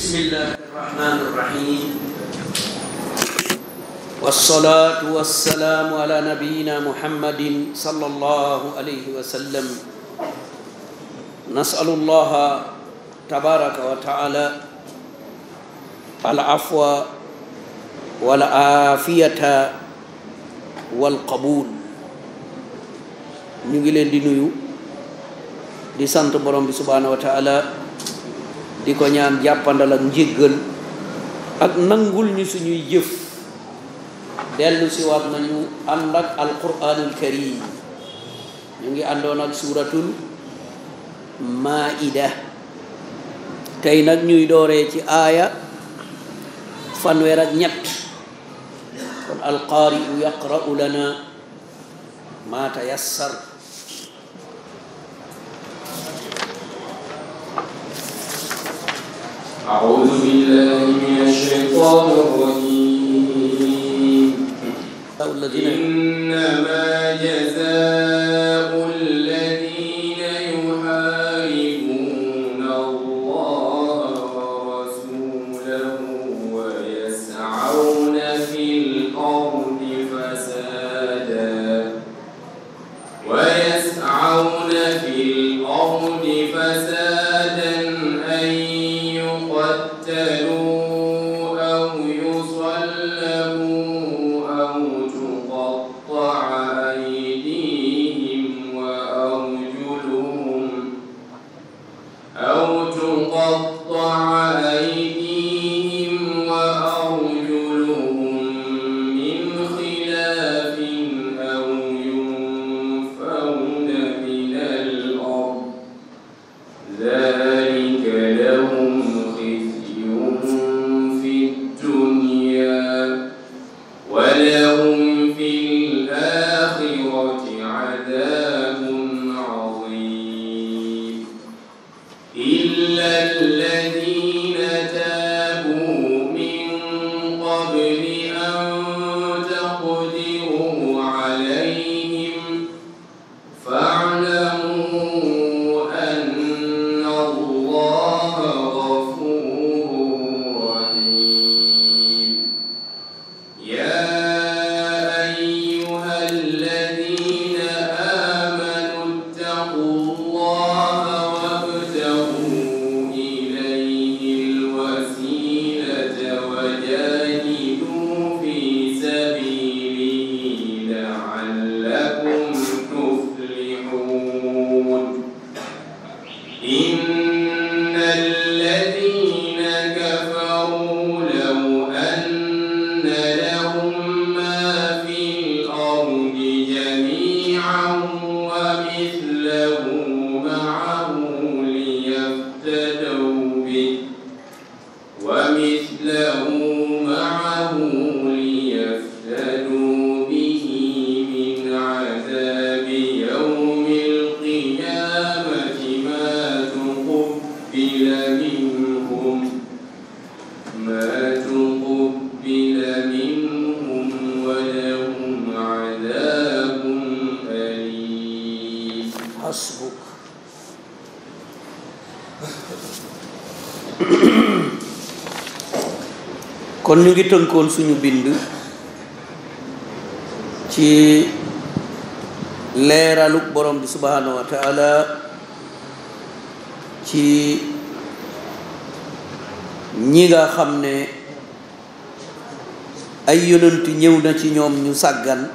بسم الله الرحمن الرحيم والصلاة والسلام على نبينا محمد صلى الله عليه وسلم نسأل الله تبارك وتعالى العفو والعافية والقبول ñu ngi leen di nuyu di sant borom bi subhaanahu wa taala di ko ñaan jàppandal ak njéggal ak nangul ñu suñuy jëf dellu si waat nañu ànd ak alquranul karim ñu ngi àndoon ak suuratul maida tey nag ñuy dooree ci aaya fanweer ak ñett kon alqaari'u yaqra'u lana ma tayassar أعوذ بالله من الشيطان الرجيم الذين إنما جزاء الذين يحاربون الله ورسوله ويسعون في الأرض فسادا ويسعون في الأرض فسادا أن يقتلوا أو يصلبوا أو تقطع أيديهم وأرجلهم أو تقطع أيديهم وأرجلهم من خلاف أو ينفون من الأرض ذلك لهم خزي في الدنيا ولهم في الآخرة عذاب عظيم إلا الذين تابوا من قبل أن تقدروا عليهم فاعلموا أن الله غفور رحيم يا أيها الذين آمنوا اتقوا الله وابتغوا إليه الوسيلة وجاهدوا في سبيله لعلكم تفلحون إن الذين كفروا لو أن لهم ما في الأرض جميعا ومثله معه ليفتدوا به ومثله معه ليفتدوا به من عذاب يوم القيامة ما تقبل منهم ما تقبل منهم ولهم عذاب أليم حسبك kon ñu ngi tënkoon suñu bind ci leeraluk borom bi subhanahu wa taala ci ñi nga xam ne ay yonent ñëw na ci ñoom ñu sàggan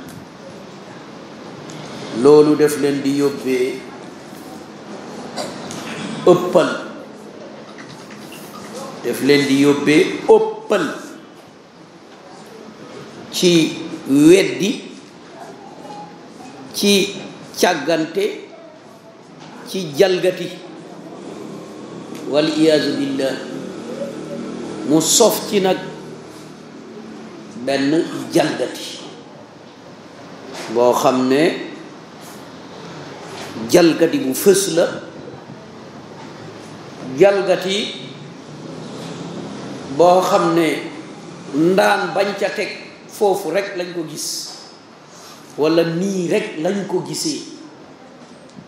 loolu def leen di yóbbee ëppal def leen di yóbbee ëppal ci weddi ci càggante ci jalgati wal iyaazu billah mu sof ci nag benn jalgati boo xam ne jalgati bu fës la jalgati boo xam ne ndaan bañ ca teg foofu rek lañ ko gis walla nii rek lañ ko gisee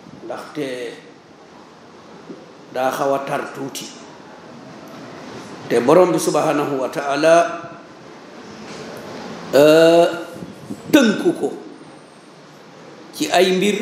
ndaxte daa xaw a tar tuuti te te borom bi subhanahu wa taala tënku ko ci ay mbir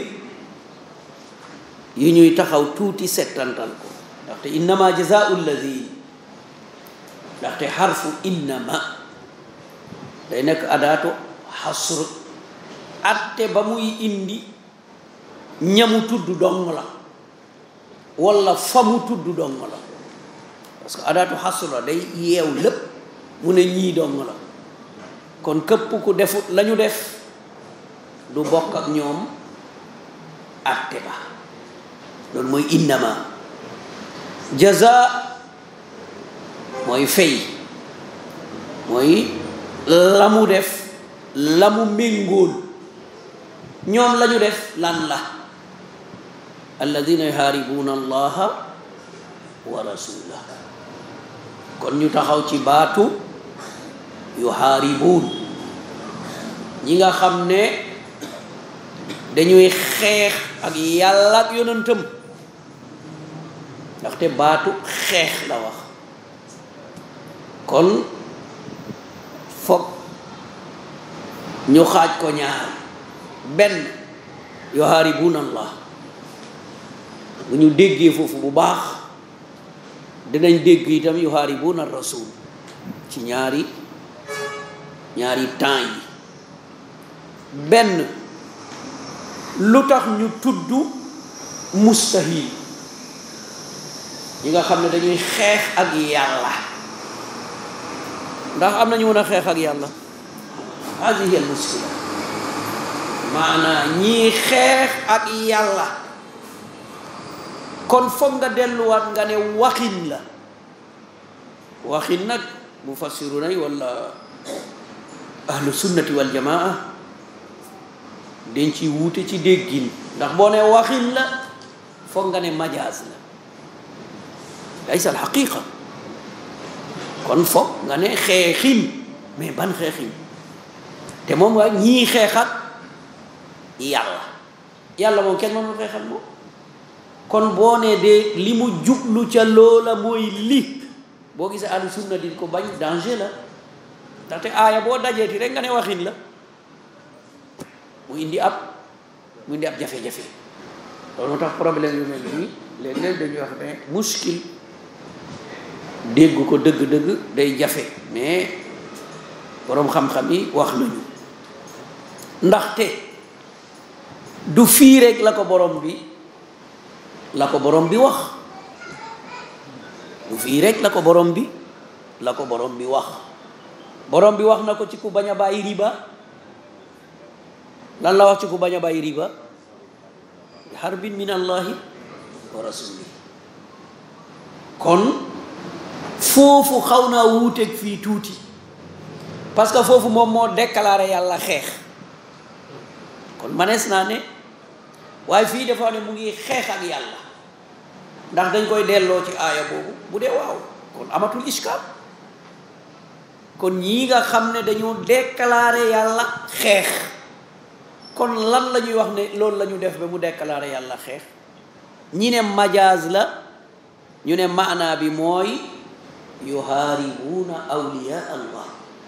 yu ñuy taxaw tuuti settantal ko ndaxte innama jazaau alladi ndaxte xarfu innama day nekk adaatu xasr atte ba muy indi ñamu tudd dong la walla fa mu tudd dong la parce que adaatu xasr la day yeew lépp mu ne ñii dong la kon képp ku defut la ñu def du bokk ak ñoom atte ba loolu mooy innama jaza mooy fay mooy la mu def la mu méngóol ñoom la ñu def lan la alladina yuhaaribuuna allaha wa rasulah kon ñu taxaw ci baatu yuhaaribuun ñi nga xam ne dañuy xeex ak yàlla ak yonentam ndaxte baatu xeex la wax kon foog ñu xaaj ko ñaar benn yuhaaribuuna allah bu ñu déggee foofu bu baax dinañ dégg itam yuhaaribuuna rasul ci ñaari ñaari temps yi benn lu tax ñu tudd mustahil ñi nga xam ne dañuy xeex ak yàlla ndax am nañu mën a xeex ak yàlla hadihi al muskila maanaa ñii xeex ak yàlla kon foog nga delluwaat nga ne waxin la waxin nag mufassiruna yi wala ahlu sunnati wal jamaa dañ ci wuute ci déggin ndax boo ne waxin la foog nga ne majaaz la laysa al xaqiqa kon foog nga ne xeexin mais ban xeexin te moom nga ñii xeex ak yàlla yàlla moom kenn mënul xeex ak moom kon boo ne de li mu jublu ca loola mooy li boo gisee ahlu sunna di ko bañ danger la ndaxte aaya boo dajeeti rek nga ne waxin la mu indi ab mu indi ab jafe-jafe loolu moo tax problème yu mel nii léeg-léeg dañuy wax ne muskil dégg ko dëgg-dëgg day jafe mais boroom xam-xam yi wax nañu ndaxte du fii rek la ko borom bi la ko borom bi wax du fii rek la ko borom bi la ko borom bi wax borom bi wax na ko ci ku bañ a bàyyi riba lan la wax ci ku bañ a bàyyi riba harbin min allahi wa rasuli kon foofu xaw naa wuuteeg fii tuuti parce que foofu moom moo déclaré yàlla xeex kon manees naa ne waaye fii dafa ne mu ngi xeex ak yàlla ndax dañ koy delloo ci aaya boobu bu dee waaw kon amatul iskaal kon ñii nga xam ne dañu déclaré yàlla xeex kon lan la ñuy wax ne loolu la ñu def ba mu déclaré yàlla xeex ñi ne majaaz la ñu ne maanaa bi mooy yuhaaribuuna awliya allah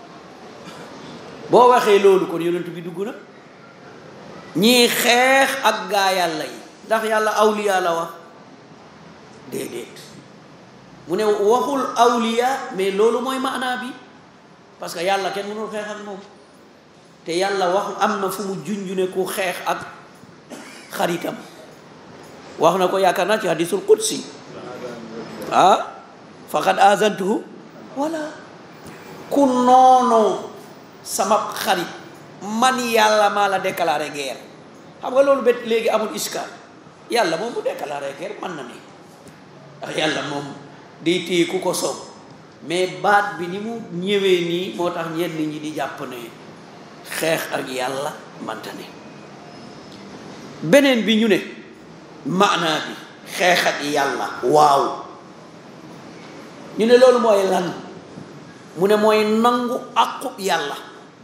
boo waxee loolu kon yonent bi dugg na ñii xeex ak gaa yàlla yi ndax yàlla awliya la wax déedéet mu ne waxul awliya mais loolu mooy maanaa bi parce que yàlla kenn mënul xeex ak moom te yàlla wax am na fu mu junjune ku xeex ak xaritam wax na ko yaakaar naa ci hadisul qudsi ah faqad azantuhu wala ku noonoo sama xarit man yàlla maa la déclaré guerre xam nga loolu bet léegi amul iskaal yàlla moom bu déclaré guerre mën na ne ndax yàlla moom day téye ku ko soob mais baat bi ni mu ñëwee nii moo tax ñenn ñi di jàpp ne xeex ak yàlla manta ne beneen bi ñu ne maanaa bi xeex ak yàlla waaw ñu ne loolu mooy lan mu ne mooy nangu aqub yàlla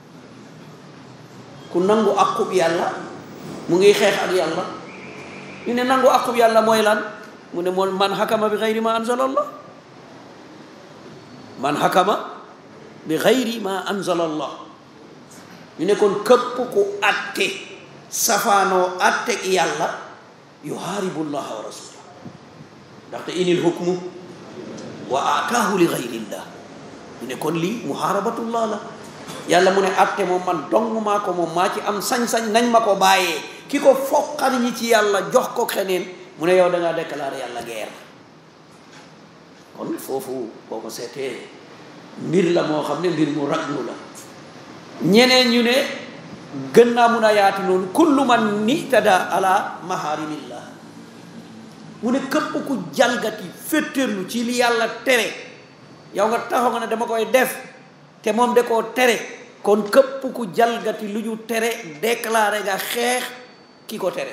ku nangu aqub yàlla mu ngi xeex ak yàlla ñu ne nangu aqub yàlla mooy lan mu ne moom man xakama bi xayri ma anzala allah man hakama bi xayri ma anzala allah ñu ne kon këpp ku atte safaanoo atte yàlla yuhaaribu llaha wa rasulah ndaxte inil hukmu wa ataahu li xayrillah ñu ne kon lii muhaarabatullah la yàlla mu ne atte moom man dong maa ko moom maa ci am sañ-sañ nañ ma ko bàyyee ki ko foqar ñi ci yàlla jox ko xeneen mu ne yow da ngaa déclaré yàlla guerre kon foofu boo ko seetee mbir la moo xam ne mbir mu raglu la ñeneen ñu ne gën naa mun a yaatu noonu kullu man nitada ala maharimillah mu ne képp ku jalgati féttéerlu ci li yàlla tere yow nga taxaw nga ne dama koy def te moom de koo tere kon képp ku jalgati lu ñu tere déclaré nga xeex ki ko tere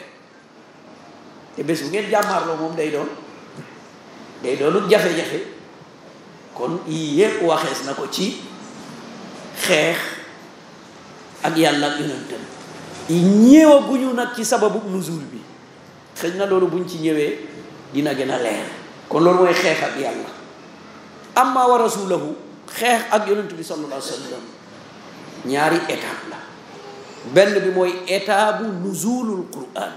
te bés bu ngeen jàmmaarloo moom day doon day doonu jafe-jafe kon yii yépp waxees na ko ci xeex ak yàlla ak yonentam ñëwaguñu nag ci sababu nuzul bi xëy na loolu buñ ci ñëwee dina gën a leer kon loolu mooy xeex ak yàlla amma wa rasulahu xeex ak yonent bi sallallahu alayhi wa sallam ñaari étape la benn bi mooy étape bu nuzulul quran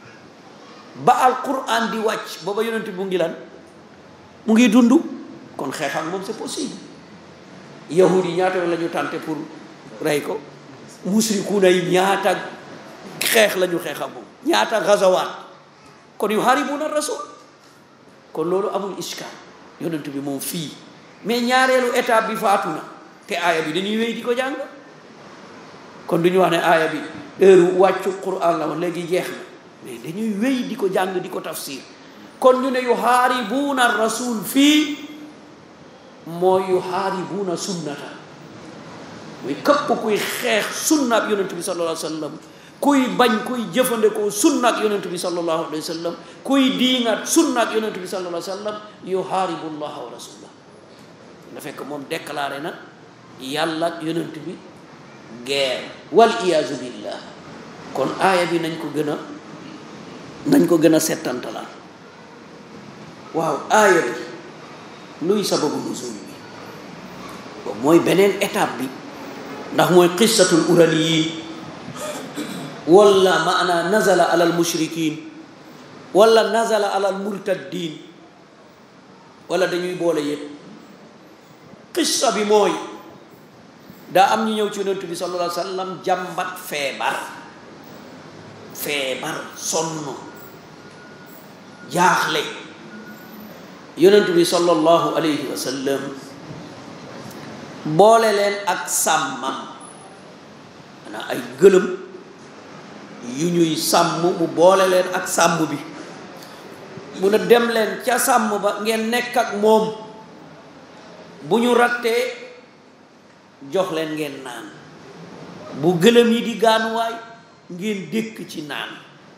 ba al quran di wàcc booba yonent bi mu ngi lan mu ngi dund kon xeex ak moom c'est possible yahud yi ñaata yoon la ñu tànte pour rey ko musrikuuna yi ñaata xeex la ñu xeex ak moom ñaata gazawaat kon yu haribuna rasul kon loolu amul iskal yonent bi moom fii mais ñaareelu étape bi faatu na te aaya bi dañuy wéy di ko jàng kon du ñu wax ne aaya bi heure wàccu quran la woon léegi jeex na mais dañuy wéy di ko jàng di ko tafsir kon ñu ne yu haaribuuna rasul fii mooy yu haaribuuna sunnata muy képp kuy xeex sunna ak yonent bi sallallahu alayhi wa sallam kuy bañ kuy jëfandikoo sunna ak yonent bi sallallahu alayhi wa sallam kuy diingat sunna ak yonent bi sallallahu alayhi wa sallam yu haaribu llaha wa rasulah da fekk moom déclaré na yàlla ak yonent bi guerre wal iyaazu billah kon aaya bi nañ ko gën a nañ ko gën a settantalaat waaw aaya bi luy sababu nuzul bi boobu mooy beneen étape bi ndax mooy qissatul uraniyin wala maana nazala ala al mushrikin wala nazala ala al murtaddin wala dañuy boole yëpp qissa bi mooy daa am ñu ñëw ci yonent bi sallallahu alayhi wa sallam jàmbat feebar feebar sonn jaaxle yonent bi sallallahu alayhi wa sallam boole leen ak sàmmam maanaam ay gëlëm yu ñuy sàmm mu boole leen ak sàmm bi mu ne dem leen ca sàmm ba ngeen nekk ak moom bu ñu rattee jox leen ngeen naan bu gëlëm yi di gaanuwaay ngeen dékk ci naan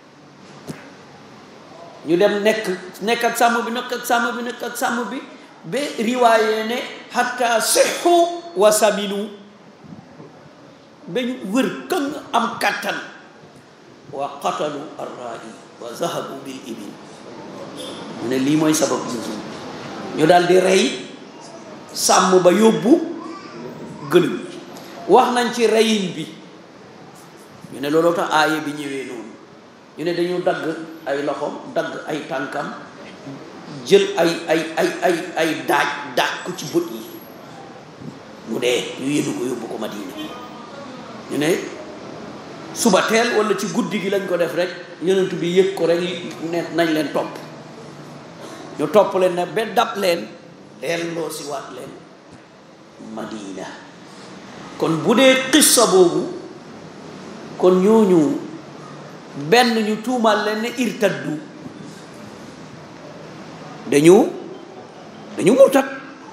ñu dem nekk nekk ak sàmm bi nekk ak sàmm bi nekk ak sàmm bi ba riwaayee ne hatta sixu wa saminu ba ñu wër këng am kattan wa qatalu arra'i wa zahabu bil ibil mu ne lii mooy sabab nuzul ñu daal di rey sàmm ba yóbbu gëlëm wax nañ ci reyin bi ñu ne looloo tax aaya bi ñëwee noonu ñu ne dañu dagg ay loxom dagg ay tànkam jël ay ay ay ay ay daaj daaj ko ci bët yi mu dee ñu yéenu ko yóbbu ko Madina ñu ne suba teel wala ci guddi gi lañ ko def rek yonent bi yëg ko rek ne nañ leen topp ñu topp leen ne ba dab leen delloo si waat leen Madina kon bu dee xissa boobu kon ñooñu benn ñu tuumal leen ne irtaddu dañu dañu murtat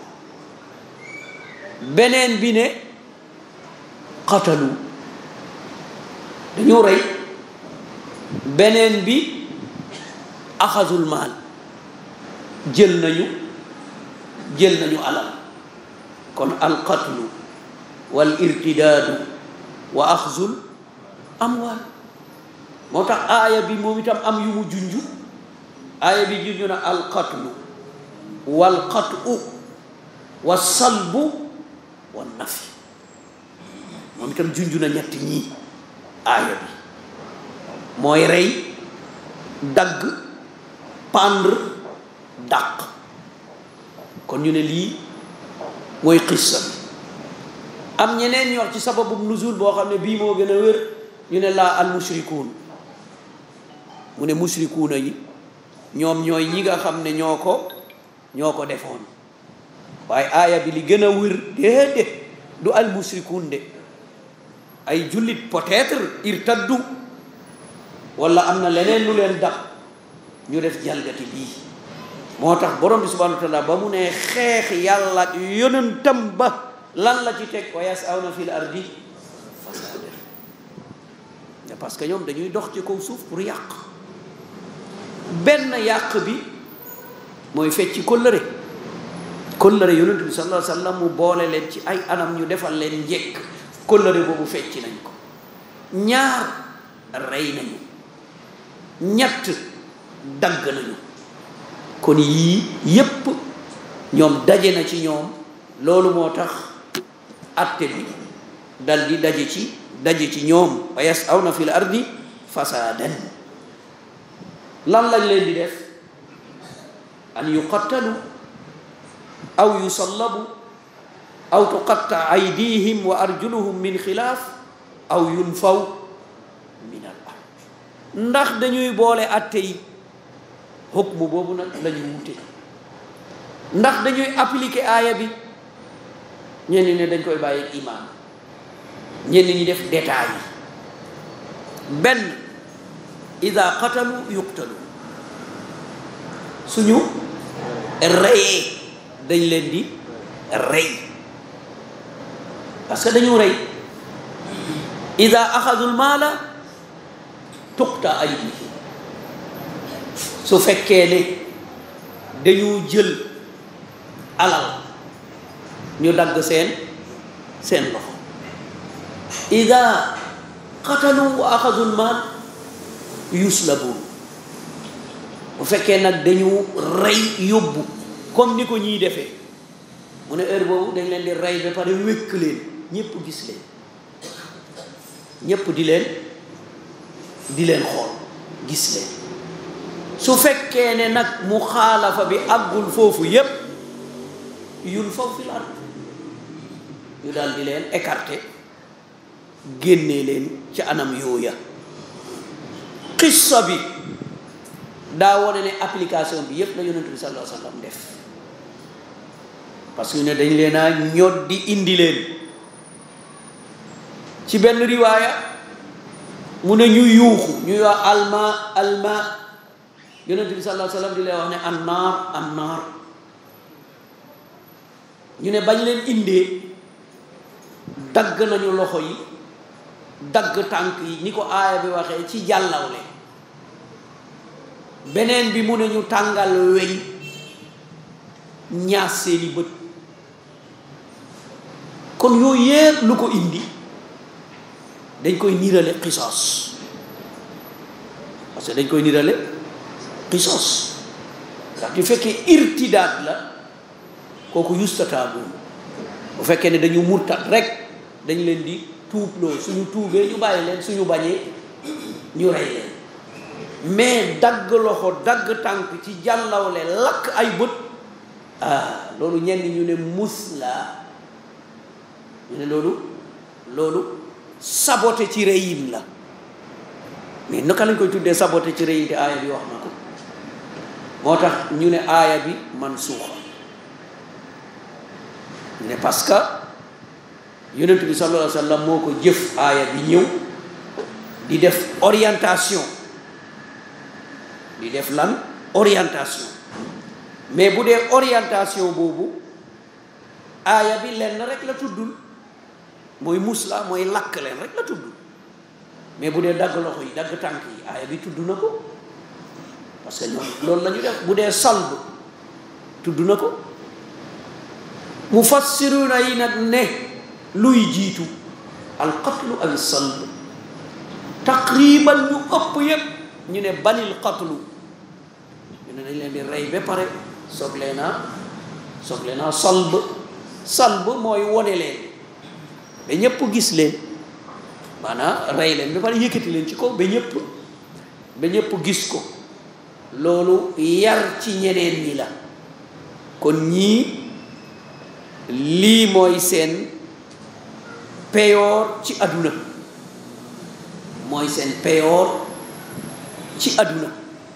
beneen bi ne qatalu dañu rey beneen bi axasul maal jël nañu jël nañu alal kon alqatlu wal irtidaadu wa axzul amwaal moo tax aaya bi moom itam am yu mu junju aaya bi junju na alqatlu wal qatu wa salbu wa nafi moom itam junj na ñett ñii aaya bi mooy rey dagg pendre dàq kon ñu ne lii mooy xissa bi am ñeneen ñu wax ci sababu nuzul boo xam ne bii moo gën a wér ñu ne laa al mushrikuun mu ne mushrikuuna yi ñoom ñooy ñi nga xam ne ñoo ko ñoo ko defoon waaye aaya bi li gën a wér déedéet du al mushrikuun de ay jullit peut-être irtaddu wala am na leneen lu leen dab ñu def jalgati bii moo tax borom bi subhanahu wa taala ba mu ne xeex yàlla ak yonentam ba lan la ci teg wa yas'awna fil ardi fasada parce que ñoom dañuy dox ci kaw suuf pour yàq benn yàq bi mooy fecci kóllëre kóllëre yonent bi sallallahu alayhi wa sallam mu boole leen ci ay anam ñu defal leen njëkk kóllëre boobu fecci nañ ko ñaar rey nañu ñett dagg nañu kon yii yépp ñoom daje na ci ñoom loolu moo tax atte bi dal di daje ci daje ci ñoom wa yas'awna fil ardi fasaadan lan lañ leen di def an yuqattalu aw yusallabu aw tuqatta aydihim wa arjuluhum min xilaaf aw yunfaw min al ard ndax dañuy boole atte yi xukmu boobu nag la ñu wute ndax dañuy appliquer aaya bi ñenn ne dañ koy bàyyi imaam ñenn ñi def détail yi benn ida qatalu yuqtalu suñu reyee dañ leen di rey parce que dañu rey ida axadul maala tuqta aydihim su fekkee ne dañu jël alal ñu dagg seen seen loxo ida qatalu wa axadul maal yuslabun bu fekkee nag dañu rey yóbbu comme ni ko ñiy defee mu ne heure boobu dañ leen di rey ba pare wékk leen ñépp gis leen ñépp di leen di leen xool gis leen su fekkee ne nag mu xaalafa bi àggul foofu yépp yun faw fil ard ñu daal di leen écarté génnee leen ci anam yooya xissa bi daa wone ne application bi yépp la yonent bi sallallahu alayhi wa sallam def parce que ne dañ leen a ñod di indi leen ci benn riwaaya mu ne ñu yuuxu ñuy wax alma alma yonent bi sallallahu alayhi wa sallam di leen wax ne annaar annaar ñu ne bañ leen indee dagg nañu loxo yi dagg tànk yi ni ko aaya bi waxee ci jàllawle beneen bi mu ne ñu tàngal weñ ñaas seeni bët kon yooyu yépp lu ko indi dañ koy niirale xisoos parce que dañ koy niirale xisoos ndax du fekkee irtidaat la kooku yustataabu bu fekkee ne dañu murtat rek dañ leen di tuubloo suñu tuubee ñu bàyyi leen suñu bañee ñu rey leen mais dagg loxo dagg tànk ci jàllawle lakk ay bët ah loolu ñenn ñu ne mus la ñu ne loolu loolu saboté ci reyin la mais naka lañ koy tuddee saboté ci reyin te aaya bi wax na ko moo tax ñu ne aaya bi man suuxa ñu ne parce que yonent bi sallallahu alayhi wa sallam moo ko jëf aaya bi ñëw di def orientation di def lan orientation mais bu dee orientation boobu aaya bi lenn rek la tuddul mooy musla mooy lakk leen rek la tudd mais bu dee dagg loxo yi dagg tànk yi aaya bi tudd na ko parce que ñoom loolu la ñu def bu dee salb tudd na ko mufassiruna yi nag ne luy jiitu alqatlu aw salb taqriban ñu ëpp yépp ñu ne balil qatlu ñu ne dañ leen di rey ba pare soog leen a soog leen a salb salb mooy wone leen ba ñëpp gis leen maanaam rey leen ba pare yëkkati leen ci kaw ba ñëpp ba ñëpp gis ko loolu yar ci ñeneen ñi la kon ñii lii mooy seen peyoor ci àdduna mooy seen peyoor ci àdduna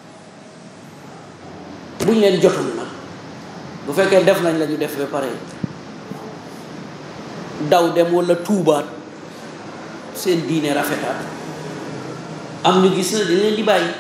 buñ leen jotul nag bu fekkee def nañ la ñu def ba pare daw dem walla tuubaat seen diine rafetaat am ñu gis na dañ leen di bàyyi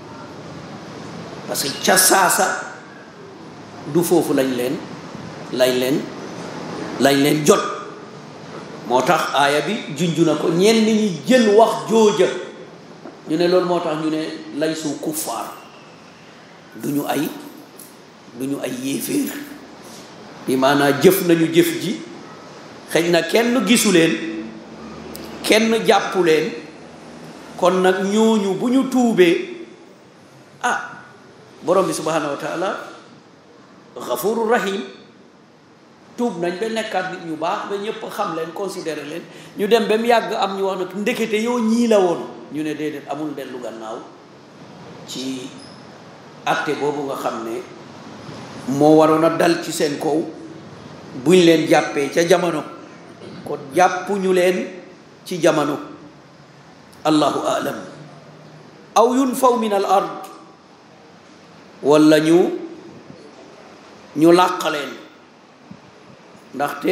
parce que ca saasa du foofu lañ leen lañ leen lañ leen jot moo tax aaya bi junju na ko ñenn ñi jël wax jooja ñu ne loolu moo tax ñu ne lay su kuffaar du ñu ay du ñu ay yéeféer bi maanaa jëf nañu jëf ji xëy na kenn gisu leen kenn jàppu leen kon nag ñooñu bu ñu tuubee ah borom bi subhanahu wa taala xafuru rahim tuub nañ ba nekkaat nit ñu baax ba ñëpp xam leen considéré leen ñu dem ba mu yàgg am ñu wax nag ndekete yow ñii la woon ñu ne déedéet amul dellu gannaaw ci atte boobu nga xam ne moo waroon a dal ci seen kaw buñ leen jàppee ca jamono kon jàppuñu leen ci jamono allahu alam aw yunfaw min al ard walla ñu ñu làq leen ndaxte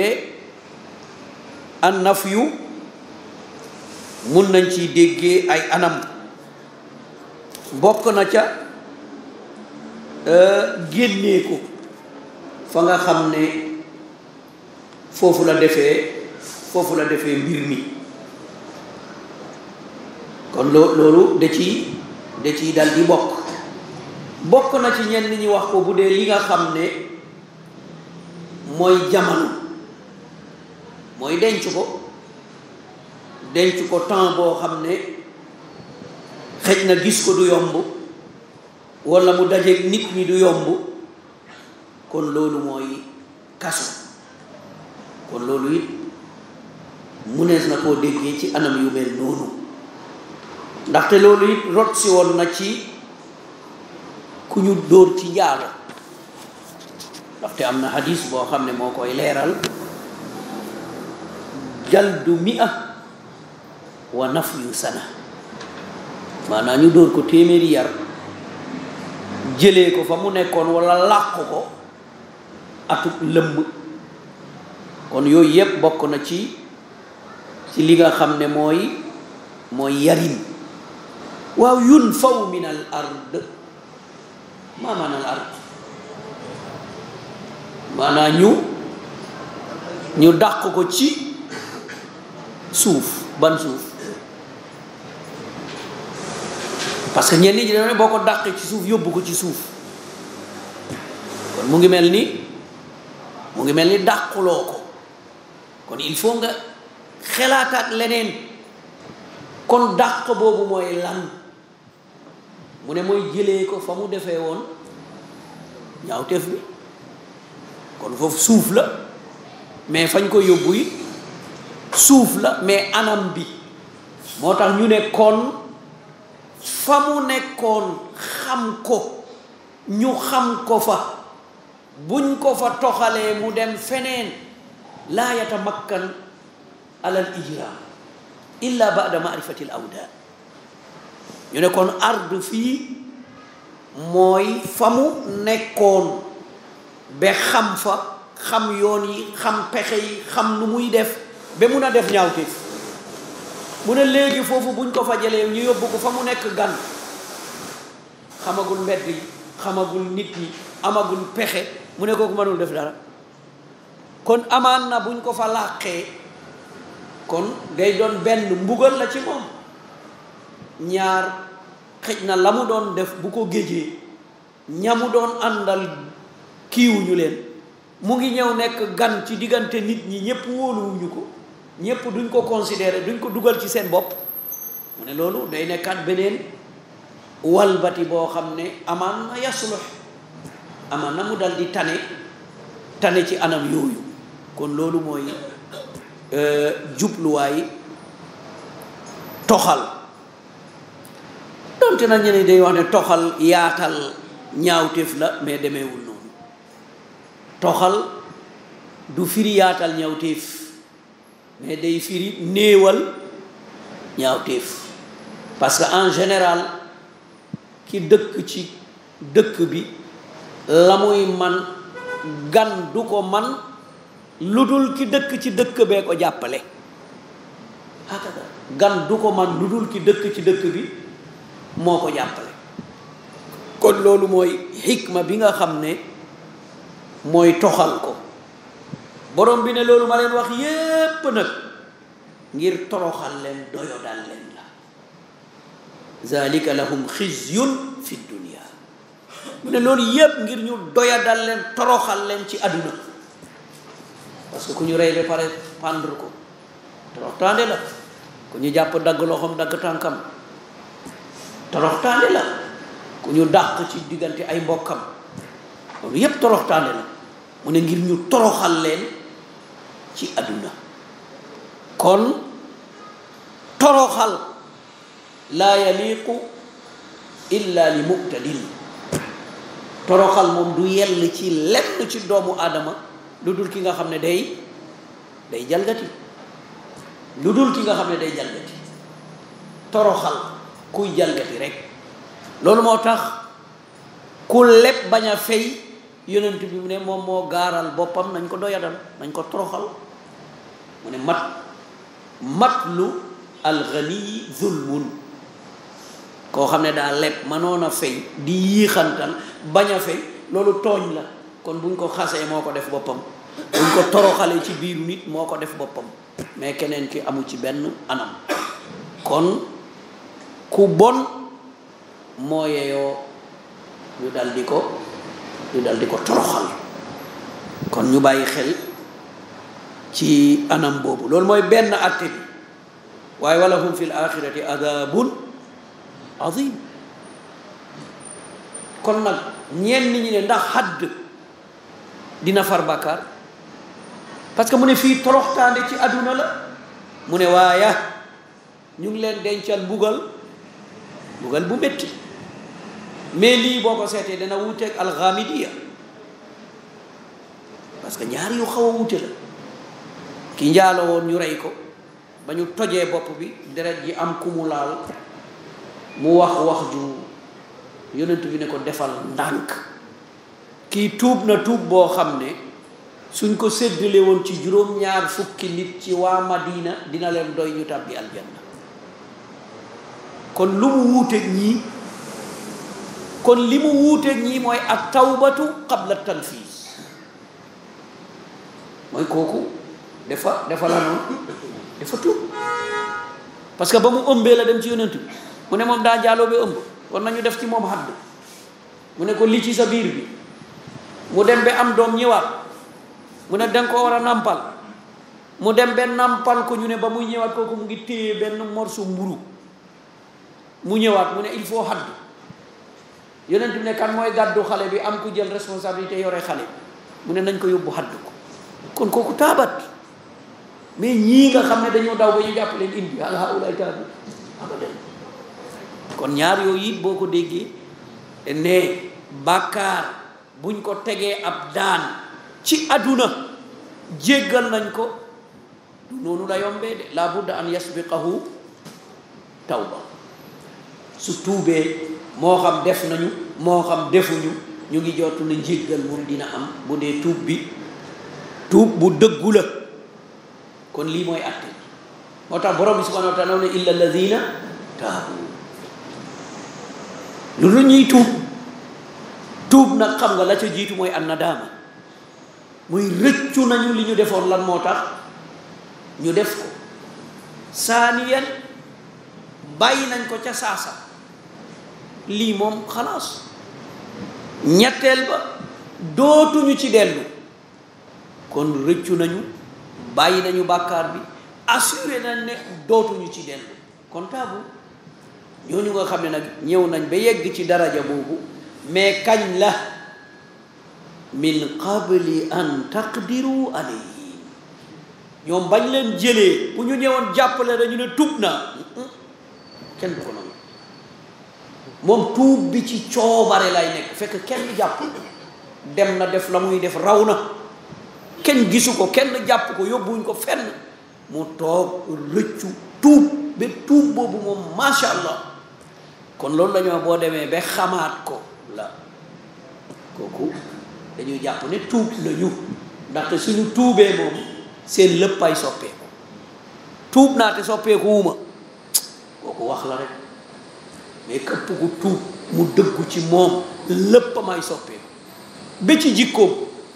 an nafyu mun nañ ci déggee ay anam bokk na ca génnee ko fa nga xam ne foofu la defee foofu la defee mbir mi kon loo loolu da ci da ciy dal di bokk bokk na ci ñenn ñi wax ko bu dee li nga xam ne mooy jamono mooy denc ko denc ko temps boo xam ne xëj na gis ko du yomb walla mu dajeeg nit ñi du yomb kon loolu mooy kaso kon loolu it munees na koo déggee ci anam yu mel noonu ndaxte loolu it rot si woon na ci ku ñu dóor ci njaalo ndaxte am na hadis boo xam ne moo koy leeral jaldu mi'a wa nafyu sana maanaam ñu dóor ko téeméeri yar jëlee ko fa mu nekkoon walla làq ko atub lëmm kon yooyu yépp bokk na ci ci li nga xam ne mooy mooy yarin waaw yunfaw min al ard maa maana al ard maanaa ñu ñu dàq ko ci suuf ban suuf parce que ñenn ñi dañoo ne boo ko dàqee ci suuf yóbbu ko ci suuf kon mu ngi mel ni mu ngi mel ni dàquloo ko kon il faut nga xelaataat leneen kon dàq boobu mooy lan mu ne mooy jëlee ko fa mu defee woon ñaawteef bi kon foofu suuf la mais fañ ko yóbbu yi suuf la mais anam bi moo tax ñu ne kon fa mu nekkoon xam ko ñu xam ko fa buñ ko fa toxalee mu dem feneen laa yatamakkan ala al ijram illa ba'da ma'rifati al awda ñu ne kon ard fii mooy fa mu nekkoon ba xam fa xam yoon yi xam pexe yi xam nu muy def ba mun a def ñaawteef mu ne léegi foofu buñ ko fa jëlee ñu yóbbu ko fa mu nekk gan xamagul mbedd yi xamagul nit ñi amagul pexe mu ne kooku mënul def dara kon amaan na buñ ko fa làqee kon day doon benn mbugal la ci moom ñaar xëj na la mu doon def bu ko géejee ñamu doon àndal kiiwuñu leen mu ngi ñëw nekk gan ci diggante nit ñi ñëpp wóoluwuñu ko ñëpp duñ ko considérer duñ ko dugal ci seen bopp mu ne loolu day nekkaat beneen walbati boo xam ne amaan na yaslux amaan na mu dal di tane tane ci anam yooyu kon loolu mooy jubluwaay toxal donte na ñeneen day wax ne toxal yaatal ñaawteef la mais demeewul noonu toxal du firi yaatal ñaawteef mais day firi néewal ñaawteef parce que en général ki dëkk ci dëkk bi la muy man gan du ko man lu dul ki dëkk ci dëkk bee ko jàppale hakada gan du ko man lu dul ki dëkk ci dëkk bi moo ko jàppale kon loolu mooy xikma bi nga xam ne mooy toxal ko borom bi ne loolu ma leen wax yépp nag ngir toroxal leen doyodal leen la zalika lahum xizyun fi dunia mu ne loolu yépp ngir ñu doyadal leen toroxal leen ci àdduna parce que ku ñu rey ba pare pendre ko toroxtaande la ku ñu jàpp dagg loxoom dagg tànkam toroxtaande la ku ñu dàq ci diggante ay mbokkam loolu yépp toroxtaande la mu ne ngir ñu toroxal leen ci àdduna kon toroxal laa yaliqu illa li muqtadin toroxal moom du yell ci lenn ci doomu aadama lu dul ki nga xam ne day day jalgati lu dul ki nga xam ne day jalgati toroxal kuy jalgati rek loolu moo tax ku leb bañ a fay yonent bi mu ne moom moo gaaral boppam nañ ko doyadal nañ ko toroxal mu ne mat matlu alxaniyi zulmun koo xam ne daa leb mënoon a fay di yiixantal bañ a fay loolu tooñ la kon buñ ko xasee moo ko def boppam buñ ko toroxalee ci biiru nit moo ko def boppam mais keneen ki amu ci benn anam kon ku bon moo yeyoo ñu dal di ko ñu dal di ko toroxal kon ñu bàyyi xel ci anam boobu loolu mooy benn atte bi waaye wala hum fi l axirati adabun azim kon nag ñenn ñi ne ndax xadd dina far bàkkaar parce que mu ne fii toroxtaande ci àdduna la mu ne waaye ñu ngi leen dencal mbugal mbugal bu métti mais lii boo ko seetee dana wuuteeg alxamidiya parce que ñaar yu xaw a wuute la ki njaalo woon ñu rey ko ba ñu tojee bopp bi deret ji am ku mu laal mu wax wax ju yonent bi ne ko defal ndànk kii tuub na tuub boo xam ne suñ ko séddale woon ci juróom-ñaar fukki nit ci waa Madina dina leen doy ñu tàbbi aljanna kon lu mu wuuteeg ñii kon li mu wuuteeg ñii mooy ak tawbatu qabla tanfiis mooy kooku dafa dafa la noonu dafa tuub parce que ba mu ëmbee la dem ci yonent bi mu ne moom daa jaaloo ba ëmb kon nañu def ci moom xadd mu ne ko li ci sa biir bi mu dem ba am doom ñëwaat mu ne danga ko war a nàmpal mu dem ba nàmpal ko ñu ne ba muy ñëwaat kooku mu ngi téye benn morceau mburu mu ñëwaat mu ne il faut xadd yonent bi ne kan mooy gàddu xale bi am ku jël responsabilité yore xale mu ne nañ ko yóbbu xadd ko kon kooku taabat mais ñii nga xam ne dañoo daw ba ñu jàpp leen indi al haulaay taabi abadan kon ñaar yooyu it boo ko déggee ne bàkkaar buñ ko tegee ab daan ci àdduna jéggal nañ ko du noonu la yombee de la budda an yasbiqahu tawba su tuubee moo xam def nañu moo xam defuñu ñu ngi jottu ne njéggal moom dina am bu dee tuub bi tuub bu dëggu la kon lii mooy atte moo tax borom bi subhanahu wa taala ne illa alladina taabu lu lu ñuy tuub tuub nag xam nga la ca jiitu mooy an nadaama muy rëccu nañu li ñu defoon lan moo tax ñu def ko saaniyan bàyyi nañ ko ca saasa lii moom xalaas ñetteel ba dootuñu ci dellu kon rëccu nañu bàyyi nañu bàkkaar bi assuré nañ ne dootuñu ci dellu kon taabu ñooñu nga xam ne nag ñëw nañ ba yegg ci daraja boobu mais kañ la min qabli an taqdiru alayhim ñoom bañ leen jëlee bu ñu ñëwoon jàppale dañu ne tuub naa kenn du ko nangu moom tuub bi ci coobare lay nekk fekk kenn jàpp dem na def la muy def raw na kenn gisu ko kenn jàpp ko yóbbuwuñ ko fenn mu toog rëccu tuub ba tuub boobu moom masha allah kon loolu la ñu boo demee ba xamaat ko la kooku dañuy jàpp ne tuub nañu ndaxte suñu tuubee moom seen léppay soppeeku tuub naa te soppeeku wuma kooku wax la rek mais këpp ku tuub mu dëggu ci moom lépp may soppeeku ba ci jikkoom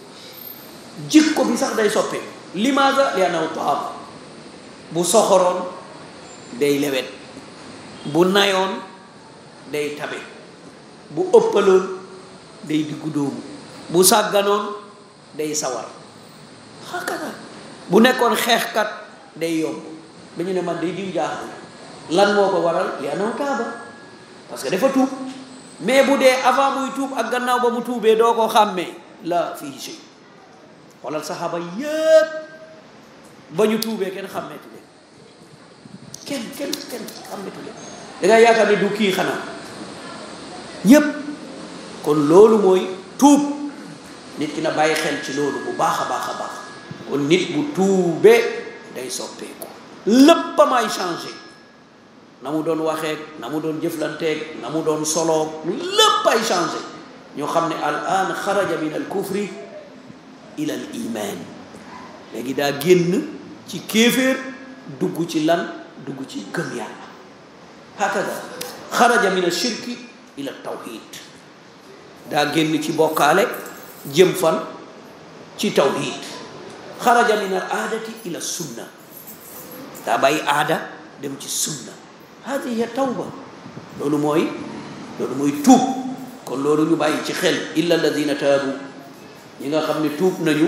jikko bi sax day soppeeku limaasa li anaw taab bu soxoroon day lewet bu nayoon day tabe bu ëppaloon day diggu dóomu bu sàgganoon day sawar xakata bu nekkoon xeexkat day yomb ba ñu ne man day diw jaaxal lan moo ko waral li anaw taaba parce que dafa tuub mais bu dee avant muy tuub ak gannaaw ba mu tuubee doo ko xàmmee la fii shay xoolal saxaaba yépp ba ñu tuubee kenn xàmmeetu leen kenn kenn kenn xàmmeetu leen da ngay yaakaar ne du kii xanaa ñépp kon loolu mooy tuub nit ki na bàyyi xel ci loolu bu baax a baax a baax kon nit bu tuubee day soppeeku lépp a may changé na mu doon waxeek na mu doon jëflanteeg na mu doon soloog lépp ay changé ñoo xam ne al an xaraja min al kufri ila al iman léegi daa génn ci kéeféer dugg ci lan dugg ci gëm yàlla hakada xaraja min al shirki ila tawhid daa génn ci bokkaale jëm fan ci tawhid xaraja min al aadati ila sunna daa bàyyi aada dem ci sunna hadi hiya tawba loolu mooy loolu mooy tuub kon loolu ñu bàyyi ci xel illa alladina taabu ñi nga xam ne tuub nañu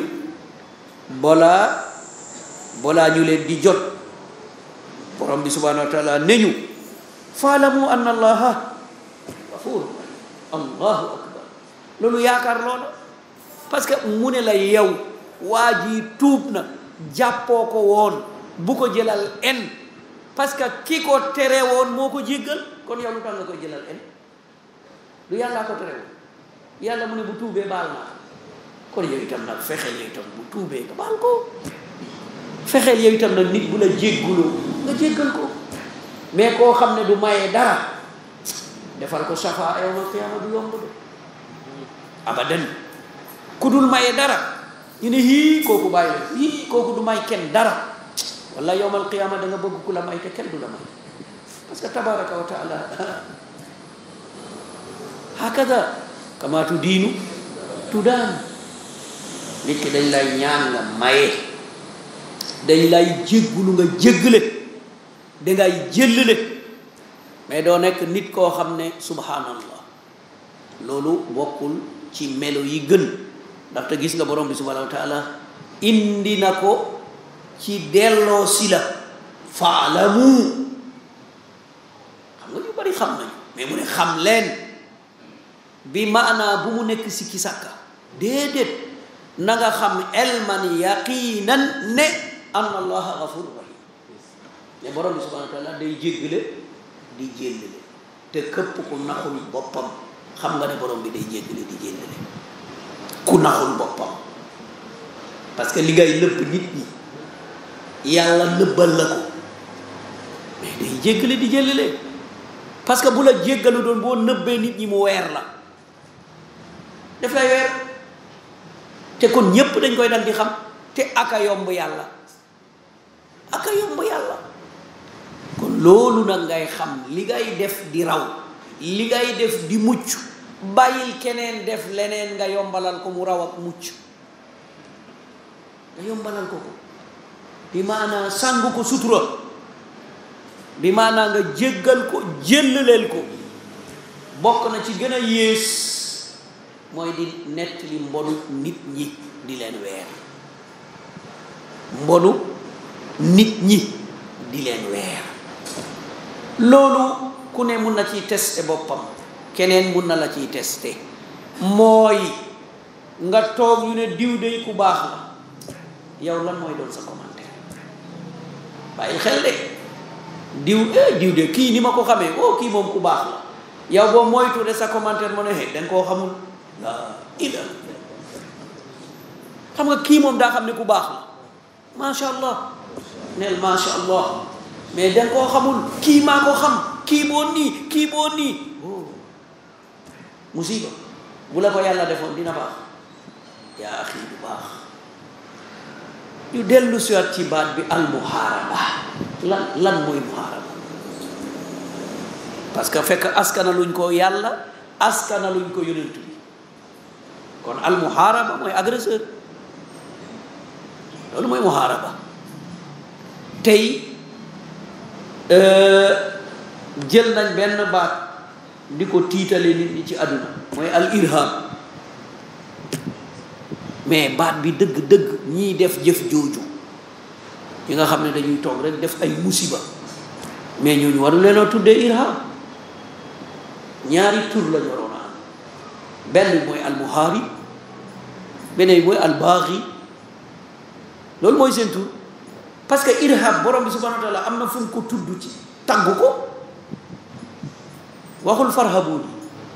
balaa balaa ñu leen di jot borom bi subhanahu wa taala ne ñu faalamu anna allaha gafur allahu akbar loolu yaakaar loola parce que mu ne la yow waa ji tuub na jàppoo ko woon bu ko jëlal en parce que ki ko tere woon moo ko jéggal kon yow lu tax nga koy jëlal en lu yàllaa ko tere woon yàlla mu ne bu tuubee baal naa kon yow itam nag fexeel yow itam bu tuubee nga baal ko fexeel yow itam nag nit bu la jégguloo nga jéggal ko mais koo xam ne du maye dara defal ko safa yawmal qiyaama du yomb de abadan ku dul maye dara ñu ne hii kooku bàyyi la hii kooku du may kenn dara walla yawmal qiyaama da nga bëgg ku la may te kenn du la may parce que tabaraka wa taala hakada kama tu diinu tu daan nit ki dañ lay ñaan nga maye dañ lay jéggulu nga jéggale dangay jëllale mais doo nekk nit koo xam ne subhanallah loolu bokkul ci melo yi gën ndaxte gis nga borom bi subhanahu wa taala indi na ko ci delloo si la faalamu xam nga ñu bari xam nañu mais mu ne xam leen bi maanaa bu mu nekk si ki sàkka déedéet na nga xam elman yaqinan ne anna allaha gafur rahim mais borom bi subhanahu wa taala day jéggale di jéllale te këpp ku naxul boppam xam nga ne borom bi day jéggale di jéllale ku naxul boppam parce que li ngay nëbb nit ñi yàlla nëbbal la ko mais day jéggale di jéllale parce que bu la jéggalu doon boo nëbbee nit ñi mu weer la daf lay weer te kon ñépp dañ koy dal di xam te aka yomb yàlla aka yomb yàlla kon loolu nag ngay xam li ngay def di raw li ngay def di mucc bàyyil keneen def leneen nga yombalal ko mu raw ak mucc nga yombalal ko ko bi maanaa sàng ko sutura bi maanaa nga jéggal ko jëllaleel ko bokk na ci gën a yées mooy di nettali mbonu nit ñi di leen weer mbonu nit ñi di leen weer loolu ku ne mun na ciy testé boppam keneen mun na la ciy testé mooy nga toog ñu ne diw day ku baax la yow lan mooy doon sa commentaire bàyyil xel de diw eh diw de kii ni ma ko xamee oh kii moom ku baax la yow boo moytu de sa commentaire mu ne he danga koo xamul la ila xam nga kii moom daa xam ne ku baax la macha allah neel macha allah mais danga koo xamul kii maa ko xam kii boo nii kii boo nii oh musiba bu la ko yàlla defoon dina baax yaa axi bu baax ñu dellu siwaat ci baat bi al muhaaraba lan lan mooy muhaaraba parce que fekk askana luñ ko yàlla askana luñ ko yonent bi kon al muhaaraba mooy agresseur loolu mooy muhaaraba tey jël nañ benn baat di ko tiitale nit ñi ci àdduna mooy al irham mais baat bi dëgg-dëgg ñiy def jëf jooju ñi nga xam ne dañuy toog rek def ay musiba mais ñooñu waru leen a tuddee irham ñaari tur la ñu waroon a am benn mooy al muhaarib beneen mooy al baaxi loolu mooy seen tur parce que irhab borom bi subhanahu wa taala am na fu mu ko tudd ci tagg ko waxul farhabuuni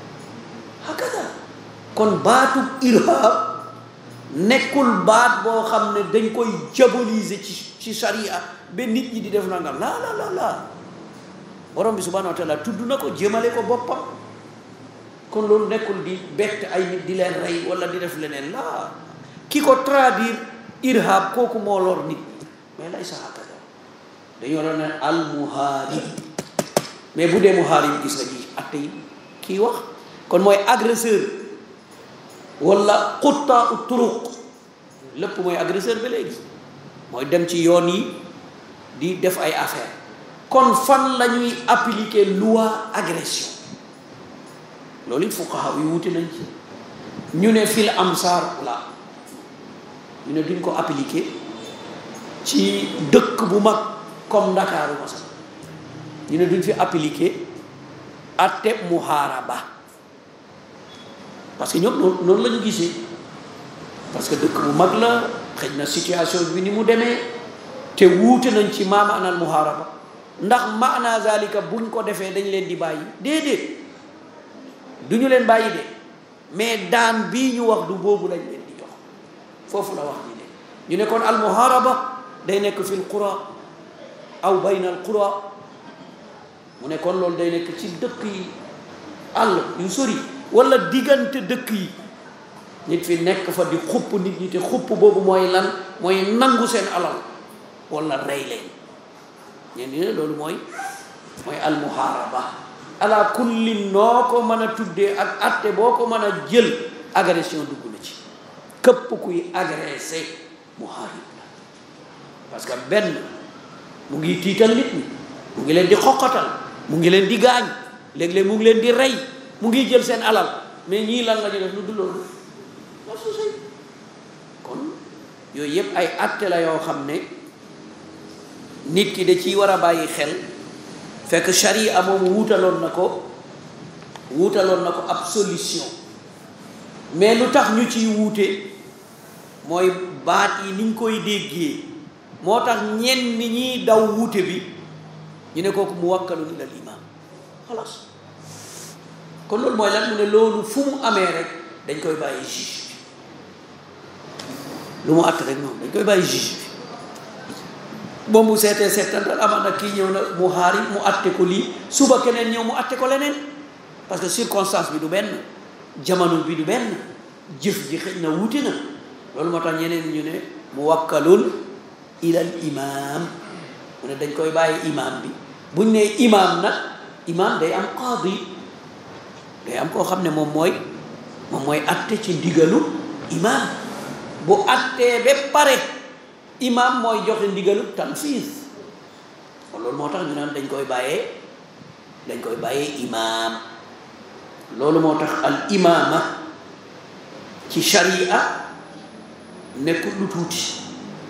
hakada kon baatu irhab nekkul baat boo xam ne dañ koy diaboliser ci ci sharia ba nit ñi di def nangam la la la la borom bi subhanahu wa taala tudd na ko jëmale ko boppam kon loolu nekkul di bett ay nit di leen rey wala di def leneen la ki ko traduire irhab kooku moo lor nit mais lay sa hakada dañoo doon ne al muharib mais bu dee muharib gis nga ji atte yi kii wax kon mooy agresseur wala xutta u turuq lépp mooy agresseur ba léegi mooy dem ci yoon yi di def ay affaire kon fan la ñuy appliquer loi agression loolu it fuqaha yu wuti nañ ci ñu ne fil amsar la ñu ne duñ ko appliquer ci dëkk bu mag comme Ndakaaru masal ñu ne duñ fi appliquer atte muharaba parce que ñoom noonu noonu la ñu gisee parce que dëkk bu mag la xëy na situation bi ni mu demee te wuute nañ ci maa maanaal muharaba ndax maana zalika buñ ko defee dañ leen di bàyyi déedéet du ñu leen bàyyi de mais daan bii ñu wax du boobu lañ leen di jox foofu la wax ji ne ñu ne kon al muharaba day nekk fil qura aw bayna al qura mu ne kon loolu day nekk ci dëkk yi àll yu sori wala diggante dëkk yi nit fi nekk fa di xupp nit ñi te xupp boobu mooy lan mooy nangu seen alal wala rey leen ñeen di ne loolu mooy mooy al muharaba ala kulli noo ko mën a tuddee ak atte boo ko mën a jël agression dugg na ci képp kuy agressé muharib la parce que benn mu ngi tiital nit ñi mu ngi leen di xoqatal mu ngi leen di gaañ léeg-léeg mu ngi leen di rey mu ngi jël seen alal mais ñii lan la ñu def lu dul loolu war su sëy kon yooyu yëpp ay atte la yoo xam ne nit ki da ciy war a bàyyi xel fekk sharia moom wuutaloon na ko wuutaloon na ko ab solution mais lu tax ñu ciy wuute mooy baat yi niñ koy déggee moo tax ñenn ñi daw wuute bi ñu ne kooku mu wakkalun ilal imaam xalaas kon loolu mooy lan mu ne loolu fu mu amee rek dañ koy bàyyi juge bi lu mu àtt rek noonu dañ koy bàyyi juge bi boo mu seetee seetantal amaan na kii ñëw na mu xaari mu àtte ko lii suba keneen ñëw mu àtte ko leneen parce que circonstance bi du benn jamono bi du benn jëf ji xëj na wuute na loolu moo tax ñeneen ñu ne mu wakkalul ilal imaam mu ne dañ koy bàyyi imaam bi buñ ne imaam nag imaam day am qaadi day am koo xam ne moom mooy moom mooy atte ci ndigalu imaam bu attee ba pare imaam mooy joxe ndigalu tanfiis kon loolu moo tax ñu naan dañ koy bàyyee dañ koy bàyyee imaam loolu moo tax al imaama ci sharia nekkul lu tuuti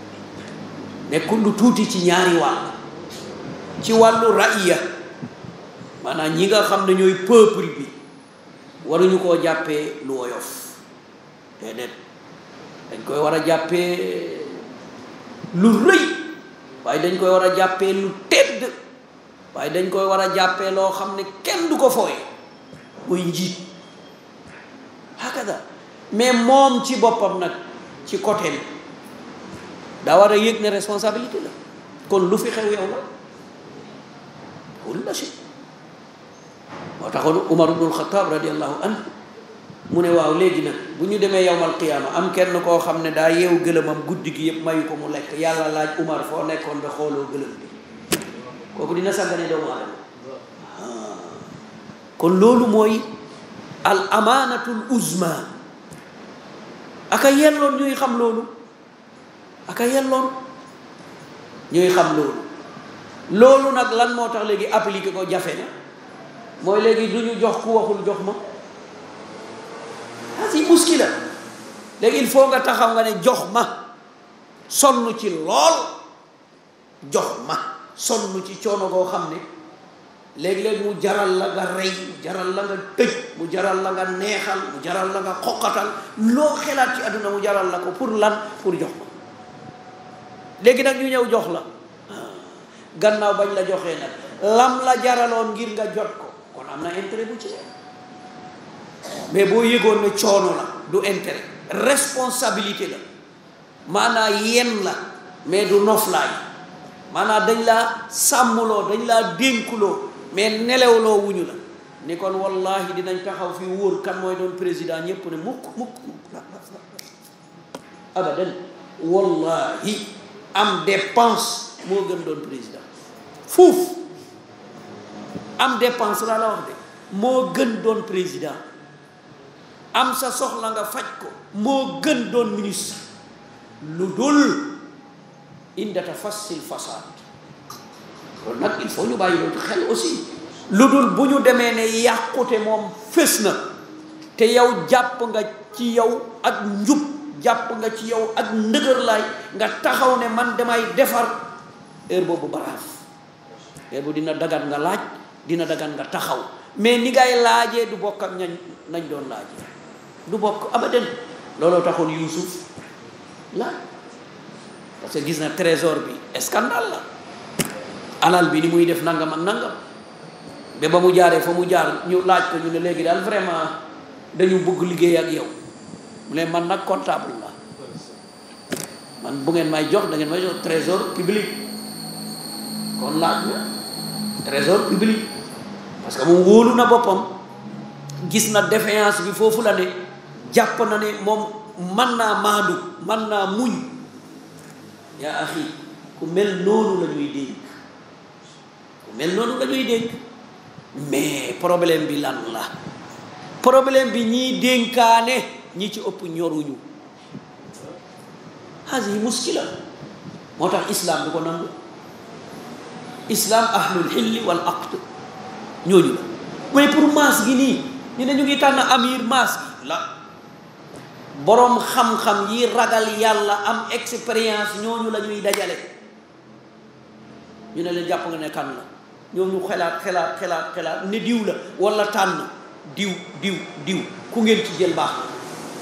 nekkul lu tuuti ci ñaari wàll ci wàllu ra'iya maanaam ñi nga xam ne ñooy peuple bi waruñu koo jàppee lu woyof déedéet dañ koy war a jàppee lu rëy waaye dañ koy war a jàppee lu tedd waaye dañ koy war a jàppee loo xam ne kenn du ko fooye muy njiit hakada mais moom ci boppam nag ci côté bi daa war a yëg ne responsabilité la kon lu fi xew yow la kulla shay moo taxoon Umar ibnul Xataab radiallahu anhu mu ne waaw léegi nag bu ñu demee yowmal qiyaama am kenn koo xam ne daa yeewu gëlëmam guddi gi yëpp mayu ko mu lekk yàlla laaj Umar foo nekkoon ba xooloo gëlëm bi kooku dina sàggane doomu aadama kon loolu mooy al amaanatul uzma aka yelloon ñuy xam loolu aka yelloon ñuy xam loolu loolu nag lan moo tax léegi appliqué ko jafe na mooy léegi du ñu jox ku waxul jox ma asi muskila léegi il faut nga taxaw nga ne jox ma sonn ci lool jox ma sonn ci coono goo xam ne léegi-léegi mu jaral la nga rey mu jaral la nga tëj mu jaral la nga neexal mu jaral la nga xoqatal loo xelaat ci àdduna mu jaral la ko pour lan pour jox ma léegi nag ñu ñëw jox la gannaaw bañ la joxee nag lam la jaraloon ngir nga jot ko kon am na intérêt bu ci mais boo yëgoon ne coono la du intérêt responsabilité la maanaa yen la mais du noflaay maanaa dañ laa sàmmloo dañ laa dénkuloo mais nelewloo wuñu la ni kon wallahi dinañ taxaw fi wóor kan mooy doon président ñépp ne mukk mukk abadan wallahi am dépense moo gën doon président fuuf am dépense laa la wax de moo gën doon président am sa soxla nga faj ko moo gën doon ministre lu dul indata fassil fasaad loolu nag il faut ñu bàyyi loolu xel aussi lu dul bu ñu demee ne yàqute moom fés na te yow jàpp nga ci yow ak njub jàpp nga ci yow ak ndëgër laay nga taxaw ne man damay defar heure boobu baraaf heure boobu dina dagan nga laaj dina dagan nga taxaw mais ni ngay laajee du bokk ak ñañ nañ doon laajee du bokk abadan looloo taxoon Yuusuf laaj parce que gis na trésor bi scandale la alal bi ni muy def nangam ak nangam ba ba mu jaaree fa mu jaar ñu laaj ko ñu ne léegi daal vraiment dañu bëgg liggéey ak yow mu ne man nag comptable la man bu ngeen may jox da ngeen may jox trésor public kon laaj na trésor public parce que moom wóolu na boppam gis na défiance bi foofu la ne jàpp na ne moom man naa maandu man naa muñ yaa axi ku mel noonu la ñuy dénk ku mel noonu la ñuy dénk mais problème bi lan la problème bi ñiy dénkaane ñi ci ëpp ñoruñu hasi muskila moo tax islam du ko nangu islam ahlul xilli wal aqd ñooñu la mais pour maas gi nii ñu ne ñu ngi tànn amir maas gi la boroom xam-xam yi ragal yàlla am expérience ñooñu la ñuy dajale ñu ne leen jàpp nga ne kan la ñooñu xelaat xelaat xelaat xelaat ne diw la wala tànn diw diw diw ku ngeen ci jël baax na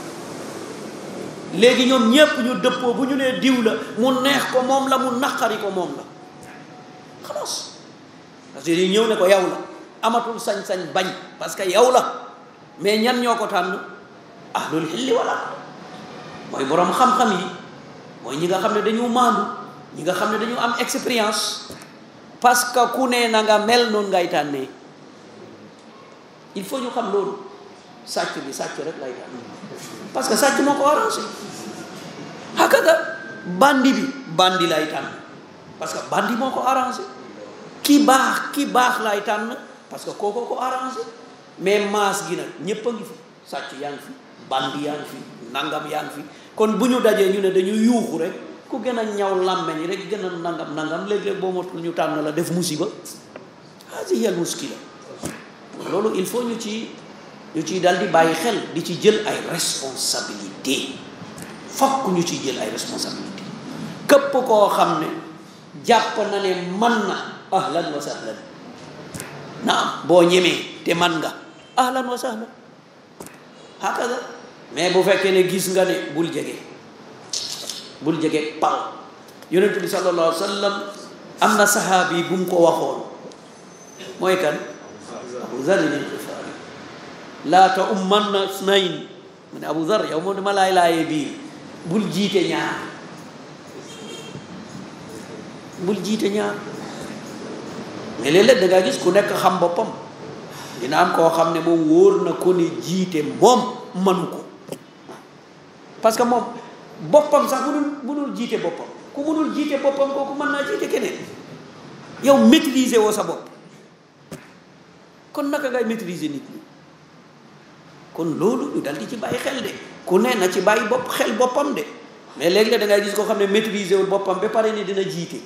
léegi ñoom ñépp ñu dëppoo bu ñu nee diw la mu neex ko moom la mu naqari ko moom la xalaas parce que yi ñëw ne ko yow la amatul sañ-sañ bañ parce que yow la mais ñan ñoo ko tànn ahlul xilli wala mooy boroom xam-xam yi mooy ñi nga xam ne dañu maandu ñi nga xam ne dañu am expérience parce que ku ne na nga mel noonu ngay tànnee il faut ñu xam loolu sàcc bi sàcc rek lay tànn parce que sàcc moo ko arrangé hakada bandi bi bandi lay tànn parce que bandi moo ko arrangé ki baax ki baax lay tànn parce que kooko ko arrangé mais maas gi nag ñépp a ngi fi sàcc yaa ngi fi bandi yaa ngi fi nangam yaa ngi fi kon bu ñu dajee ñu ne dañu yuuxu rek ku gën a ñaw làmmeñ rek gën a nangam nangam léeg-léeg boo matul ñu tànn la def musiba hadihi al muskila loolu il faut ñu ci ñu ciy dal di bàyyi xel di ci jël ay responsabilité fokk ñu ciy jël ay responsabilité képp koo xam ne jàpp na ne man na ahlan wa sahlan naam boo ñemee te man nga ahlan wa sahlan hakada mais bu fekkee ne gis nga ne bul jege bul jege pal yonent bi sallallahu alayhi wa sallam am na saxaabi bu mu ko waxoon mooy kan abu zarin al-Ghifari laa ta ummanna snayn mu ne abu zar yow moom dama laay laayee biir bul jiite ñaar bul jiite ñaar mais léeg-léeg da ngaa gis ku nekk xam boppam dina am koo xam ne moom wóor na ko ne jiite moom manu ko parce que moom boppam sax mënul mënul jiite boppam ku mënul jiite boppam kooku mën naa jiite keneen yow maîtriser woo sa bopp kon naka ngay maîtriser nit ñi kon loolu ñu dal di ci bàyyi xel de ku ne na ci bàyyi bopp xel boppam de mais léegi da ngay gis koo xam ne maîtriser wul boppam ba pare ni dina jiite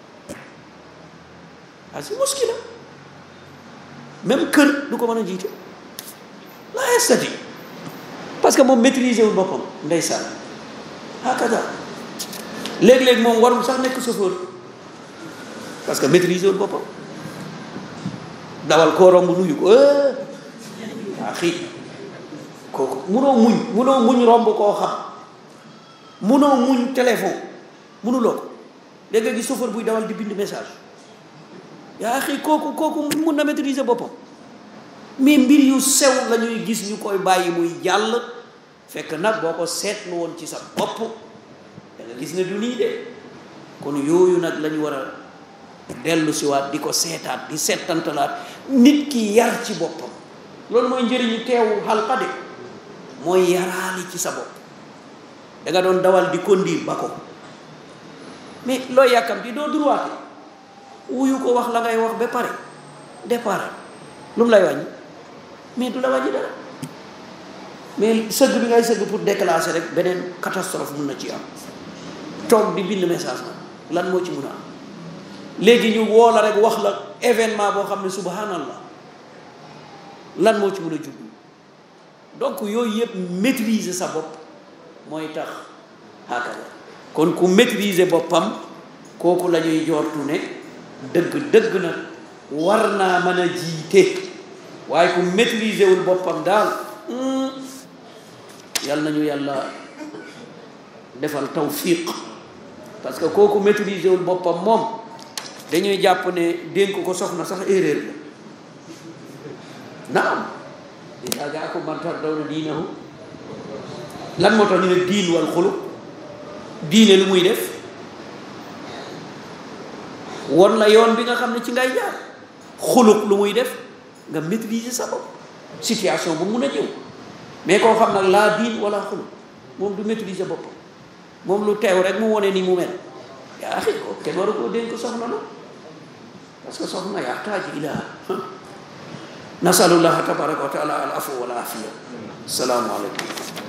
ah si muskila même kër du ko mën a jiite la estati parce que moom maîtriser wul boppam ndeysaan hakada léeg-léeg moom warul sax nekk chauffeur parce que maîtriser wul boppam dawal koo romb nuyu ko waa xii kooku munoo muñ munoo muñ romb koo xam munoo muñ téléphone munuloo ko léegi nga gis chauffeur buy dawal di bind message yaa xii kooku kooku mun na maîtriser boppam mais mbir yu sew la ñuy gis ñu koy bàyyi muy jàll fekk nag boo ko seetlu woon ci sa bopp da nga gis ne du nii de kon yooyu nag la ñu war a dellu siwaat di ko seetaat di seetantalaat nit ki yar ci boppam loolu mooy njëriñu teewu xalqa de mooy yaraali ci sa bopp da nga doon dawal di conduire ba ko mais looy yàkkamti doo droite wuyu ko wax la ngay wax ba pare départ lu mu lay wàññi mais du la wàññi dara mais sëgg bi ngay sëgg pour déclasser rek beneen catastrophe mun na ci am toog di bind message la lan moo ci mun a am léegi ñu woo la rek wax la événement boo xam ne subhanallah lan moo ci mun a jublu donc yooyu yëpp maîtriser sa bopp mooy tax hakada kon ku maîtriser boppam kooku la ñuy joortu ne dëgg dëgg nag war naa mën a jiite waaye ku maîtriser wul boppam daal yal nañu yàlla defal tawfiq parce que kooku maîtriser wul boppam moom dañuy jàpp ne dénk ko soxna sax erreur la naam idaa jaakum man tardawna diinahu lan moo tax ñu ne diin wal xuluq diine lu muy def won la yoon bi nga xam ne ci ngay jaar xuluq lu muy def nga maîtriser sa bopp situation bu mun a jëw mais koo xam nag laa diin wala xuluq moom du maîtriser boppam moom lu teew rek mu wone ni mu mel yaa axi ko te waru koo dénk soxna la parce que soxna yaxtaaj ila nasalullaha tabaraka wa taala al afu wal afiya asalaamu aleykum